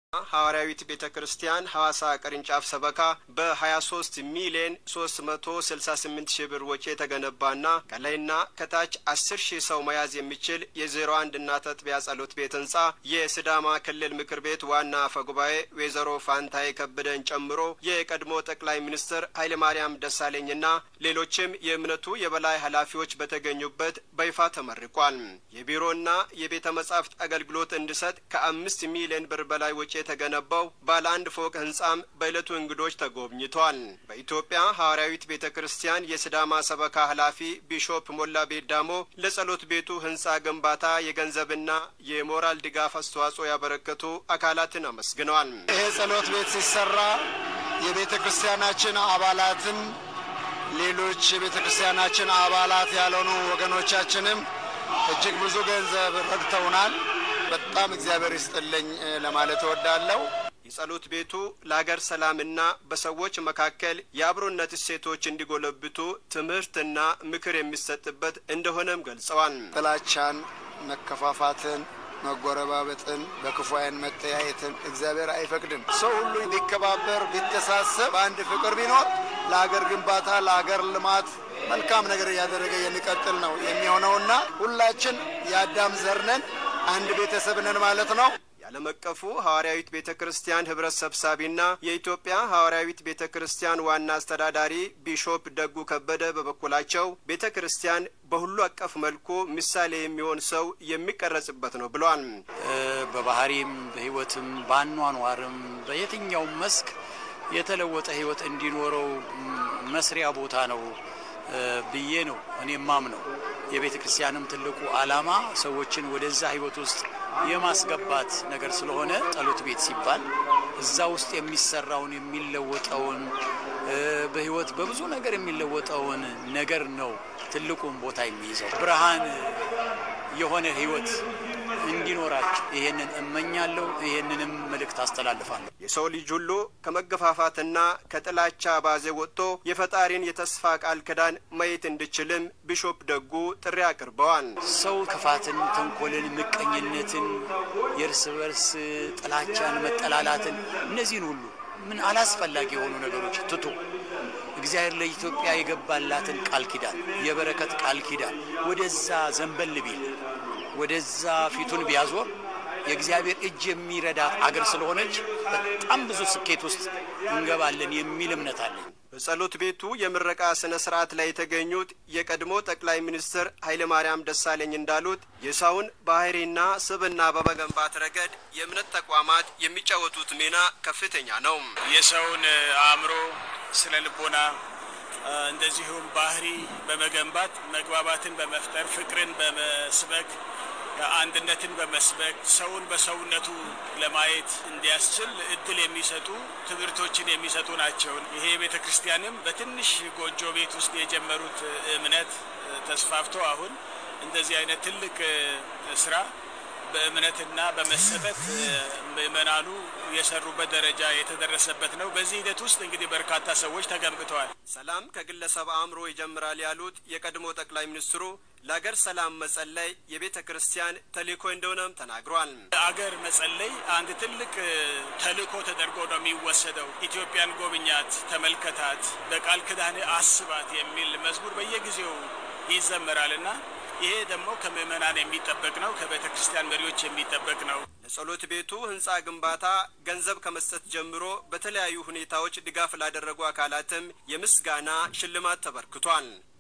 ሐዋርያዊት ቤተ ክርስቲያን ሐዋሳ ቅርንጫፍ ሰበካ በ23 ሚሊዮን 368 ሺህ ብር ወጪ የተገነባና ከላይና ከታች 10 ሺህ ሰው መያዝ የሚችል የዜሮ አንድ እናት አጥቢያ ጸሎት ቤት ህንጻ የስዳማ ክልል ምክር ቤት ዋና አፈ ጉባኤ ወይዘሮ ፋንታዬ ከበደን ጨምሮ የቀድሞ ጠቅላይ ሚኒስትር ኃይለማርያም ደሳለኝና ሌሎችም የእምነቱ የበላይ ኃላፊዎች በተገኙበት በይፋ ተመርቋል። የቢሮና የቤተ መጻሕፍት አገልግሎት እንዲሰጥ ከአምስት ሚሊዮን ብር በላይ ወጪ የተገነባው ባለ አንድ ፎቅ ህንጻም በዕለቱ እንግዶች ተጎብኝቷል። በኢትዮጵያ ሐዋርያዊት ቤተ ክርስቲያን የስዳማ ሰበካ ኃላፊ ቢሾፕ ሞላ ቤዳሞ ለጸሎት ቤቱ ህንጻ ግንባታ የገንዘብና የሞራል ድጋፍ አስተዋጽኦ ያበረከቱ አካላትን አመስግነዋል። ይሄ ጸሎት ቤት ሲሰራ የቤተ ክርስቲያናችን አባላትን ሌሎች የቤተ ክርስቲያናችን አባላት ያልሆኑ ወገኖቻችንም እጅግ ብዙ ገንዘብ ረድተውናል። በጣም እግዚአብሔር ይስጥልኝ ለማለት እወዳለሁ። የጸሎት ቤቱ ለሀገር ሰላምና በሰዎች መካከል የአብሮነት እሴቶች እንዲጎለብቱ ትምህርትና ምክር የሚሰጥበት እንደሆነም ገልጸዋል። ጥላቻን፣ መከፋፋትን፣ መጎረባበጥን፣ በክፉ ዓይን መተያየትን እግዚአብሔር አይፈቅድም። ሰው ሁሉ ቢከባበር፣ ቢተሳሰብ፣ በአንድ ፍቅር ቢኖር ለሀገር ግንባታ ለሀገር ልማት መልካም ነገር እያደረገ የሚቀጥል ነው የሚሆነውና ሁላችን የአዳም ዘር ነን፣ አንድ ቤተሰብ ነን ማለት ነው። የዓለም አቀፉ ሐዋርያዊት ቤተ ክርስቲያን ህብረት ሰብሳቢና የኢትዮጵያ ሐዋርያዊት ቤተ ክርስቲያን ዋና አስተዳዳሪ ቢሾፕ ደጉ ከበደ በበኩላቸው ቤተ ክርስቲያን በሁሉ አቀፍ መልኩ ምሳሌ የሚሆን ሰው የሚቀረጽበት ነው ብለዋል። በባህሪም በህይወትም በአኗኗርም በየትኛውም መስክ የተለወጠ ህይወት እንዲኖረው መስሪያ ቦታ ነው ብዬ ነው እኔ ማምነው። የቤተ ክርስቲያንም ትልቁ ዓላማ ሰዎችን ወደዛ ህይወት ውስጥ የማስገባት ነገር ስለሆነ ጸሎት ቤት ሲባል እዛ ውስጥ የሚሰራውን የሚለወጠውን በህይወት በብዙ ነገር የሚለወጠውን ነገር ነው ትልቁን ቦታ የሚይዘው። ብርሃን የሆነ ህይወት እንዲኖራቸው ይሄንን እመኛለሁ። ይሄንንም መልእክት አስተላልፋለሁ። የሰው ልጅ ሁሉ ከመገፋፋትና ከጥላቻ ባዜ ወጥቶ የፈጣሪን የተስፋ ቃል ኪዳን ማየት እንዲችልም ቢሾፕ ደጉ ጥሪ አቅርበዋል። ሰው ክፋትን፣ ተንኮልን፣ ምቀኝነትን፣ የእርስ በርስ ጥላቻን፣ መጠላላትን እነዚህን ሁሉ ምን አላስፈላጊ የሆኑ ነገሮች ትቶ እግዚአብሔር ለኢትዮጵያ የገባላትን ቃል ኪዳን የበረከት ቃል ኪዳን ወደዛ ዘንበል ቢል ወደዛ ፊቱን ቢያዞር የእግዚአብሔር እጅ የሚረዳት አገር ስለሆነች በጣም ብዙ ስኬት ውስጥ እንገባለን የሚል እምነት አለኝ። በጸሎት ቤቱ የምረቃ ስነ ስርዓት ላይ የተገኙት የቀድሞ ጠቅላይ ሚኒስትር ኃይለማርያም ደሳለኝ እንዳሉት የሰውን ባህሪና ስብዕና በመገንባት ረገድ የእምነት ተቋማት የሚጫወቱት ሚና ከፍተኛ ነው። የሰውን አእምሮ፣ ስነ ልቦና እንደዚሁም ባህሪ በመገንባት መግባባትን በመፍጠር ፍቅርን በመስበክ አንድነትን በመስበክ ሰውን በሰውነቱ ለማየት እንዲያስችል እድል የሚሰጡ ትምህርቶችን የሚሰጡ ናቸው። ይሄ ቤተ ክርስቲያንም በትንሽ ጎጆ ቤት ውስጥ የጀመሩት እምነት ተስፋፍቶ አሁን እንደዚህ አይነት ትልቅ ስራ በእምነትና በመሰጠት ምእመናኑ የሰሩበት ደረጃ የተደረሰበት ነው። በዚህ ሂደት ውስጥ እንግዲህ በርካታ ሰዎች ተገንብተዋል። ሰላም ከግለሰብ አእምሮ ይጀምራል ያሉት የቀድሞ ጠቅላይ ሚኒስትሩ ለአገር ሰላም መጸለይ የቤተ ክርስቲያን ተልእኮ እንደሆነም ተናግሯል። አገር መጸለይ አንድ ትልቅ ተልእኮ ተደርጎ ነው የሚወሰደው። ኢትዮጵያን ጎብኛት፣ ተመልከታት፣ በቃል ኪዳን አስባት የሚል መዝሙር በየጊዜው ይዘመራልና ይሄ ደግሞ ከምእመናን የሚጠበቅ ነው። ከቤተ ክርስቲያን መሪዎች የሚጠበቅ ነው። ለጸሎት ቤቱ ህንጻ ግንባታ ገንዘብ ከመስጠት ጀምሮ በተለያዩ ሁኔታዎች ድጋፍ ላደረጉ አካላትም የምስጋና ሽልማት ተበርክቷል።